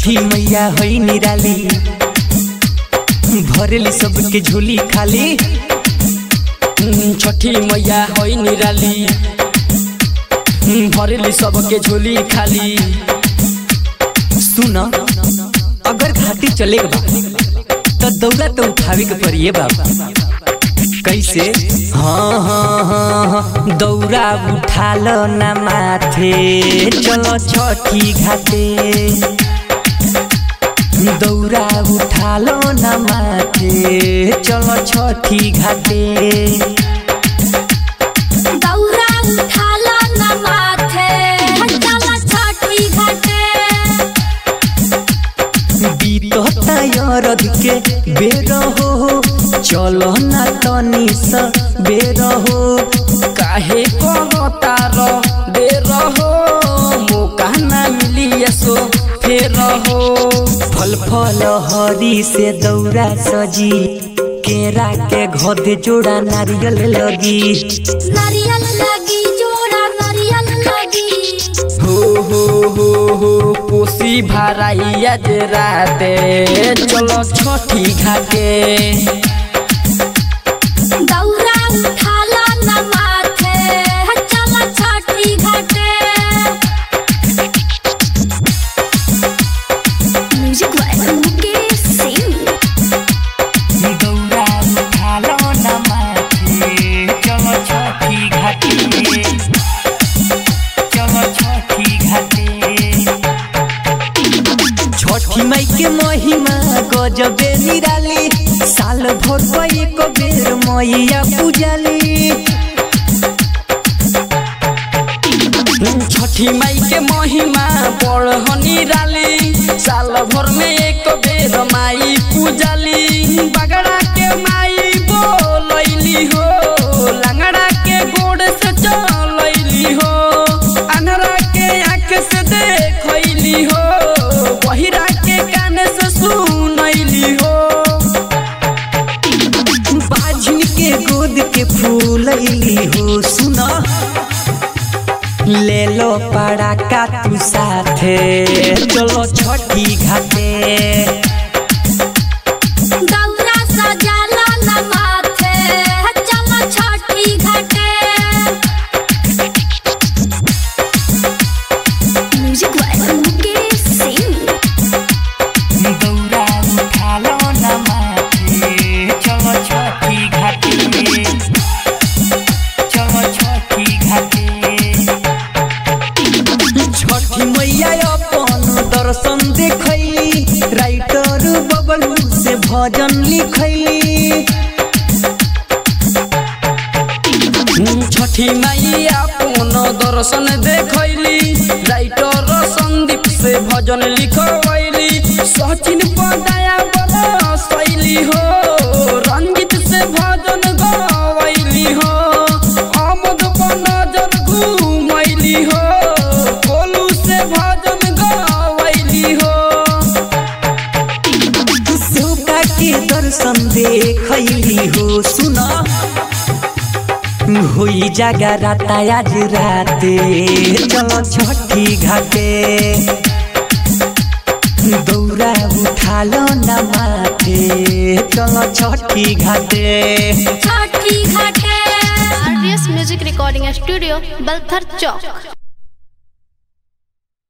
छठी मैया है निराली भरेली सबके झोली खाली छठी मैया है निराली भरेली सबके झोली खाली सुन अगर घाटी चले बा तो दौड़ा तो उठावे के पड़िए बाबा कैसे हाँ हाँ हाँ हाँ दौड़ा उठा लो ना माथे चलो छठी घाटे दौड़ा उठा लो ना माथे चलो छठी घाटे दौरा उठाला न माथे चला छठी घाटे बीतता यरद के बेर हो चलो ना तनी सा बेर हो काहे कहता र दे रहो मौका ना मिली सो फेर हो फल फल हरी से दौरा सजी केरा के घोदे जोड़ा नारियल लगी नारियल लगी जोड़ा नारियल लगी हो हो हो हो कोसी भराई आज राते चलो छठी घाटे दौरा उठाला न माथे चला छठी घाटे म्यूजिक वाला मुकेश सिंह दौरा उठा लो ना माथे चलो छठी घाटे चलो छठी घाटे छठी माई के महिमा गजबे निराली साल भर पर एक बेर मैया पूजाली छठी माई के महिमा बड़हनी राली साल भर में एक बेर माई पूजाली बगड़ा के माई बोलैली हो लंगड़ा के गोड़ से चलैली हो अनहरा के आँख से देखैली हो बहिरा के कान से सुनैली हो बाझिन के गोद के फूलैली हो सुना ले लो पड़ा का तू साथे चलो छठी घाटे दौरा सजाला न माथे चला छठी घाटे म्यूजिक वाला मुकेश सिंह दौरा उठा लो ना माथे चलो छठी घाटे चलो छठी घाटे छठी मैया अपन दर्शन देखैली राइटर बबलू से भजन लिखैली छठी माई अपन दर्शन देखैली राइटर संदीप से भजन लिखवैली सचिन पदाया बड़ा शैली हो रंजित से भजन गवैली हो आमद नजर घूमैली हो गोलू से भजन गवैली हो सुका के दर्शन देखैली हो सुना होई जागा राता आज राते चलो छठी घाटे दौरा उठा लो ना माथे चलो छठी घाटे छठी घाटे RDS music recording studio Balthar चौक